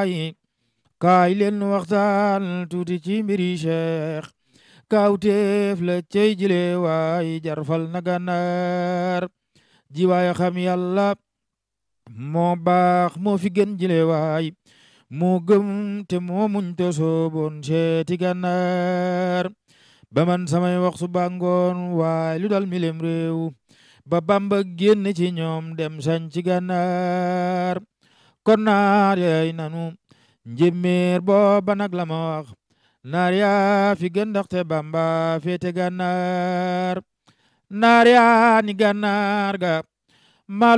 waay kaay leen waxtaan tuuti ci mbiri cheikh kaawteef la cey jile waay jarfal na gànnaar ji waay xam yàlla moo baax moo fi gën jile waay moo gëm te moo muñ te sooboon seeti gànnaar ba man samay wax su bàngoon waay lu dal milem réew ba bamba génn ci ñoom dem sañ ci gànnaar kon naar yaay nanu njéeméer booba nag la ma wax naar yaa fi gën ndaxte bamba féete gànnaar naar yaa ni gànnaar ga